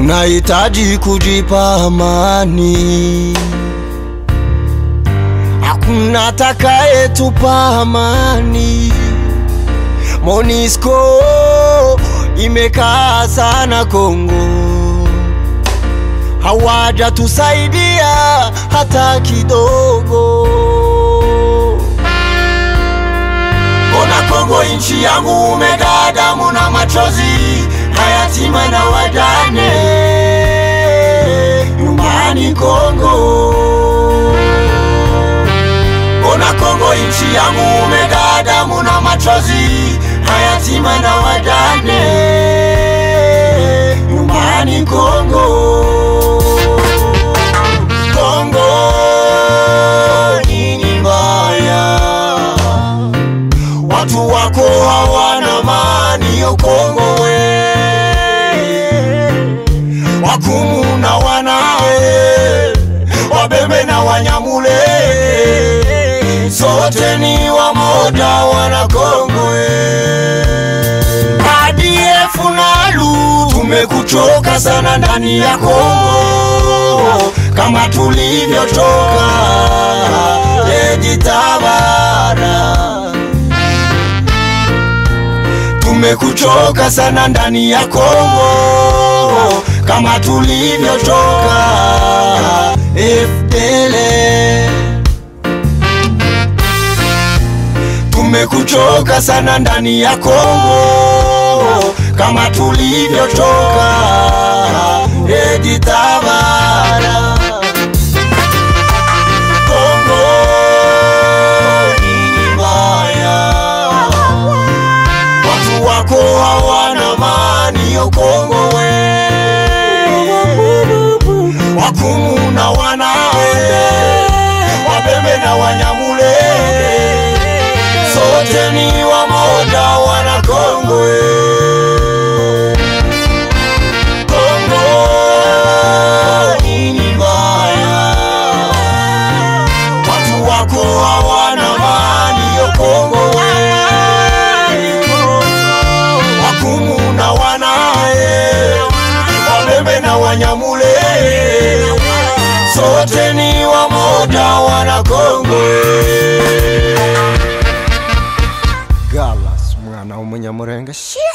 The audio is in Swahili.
tunahitaji kujipa amani. Hakuna atakayetupa amani. Monisco imekaa sana Kongo, hawajatusaidia hata kidogo. Mbona Kongo nchi yangu umejaa damu na machozi, hayatima na wajane nyumbani Kongo. Mbona Kongo nchi yangu umejaa damu na machozi, hayatima na wajane nyumbani Kongo. Kongo nini mbaya? watu wako hawana amani yo Kongo we wakumu na wanae wabembe na wanyamule sote ni wamoja wana Kongo we ADF nalu tumekuchoka sana ndani ya Kongo kama tulivyochoka Ejitabara tumekuchoka sana ndani ya Kongo kama tulivyochoka FDL. Tumekuchoka sana ndani ya Kongo kama tulivyochoka Ejitabara. Kongo ni mbaya watu wako hawana amani yo Kongo we wakumu na wanae wabembe na wanyamule sote ni wamoja wana Kongo we Kongo nini mbaya watu wako hawana amani yo Kongo we wakumu na wanae wabembe na wanyamule sote ni wamoja wana Kongo Galas mwana umunyamurenge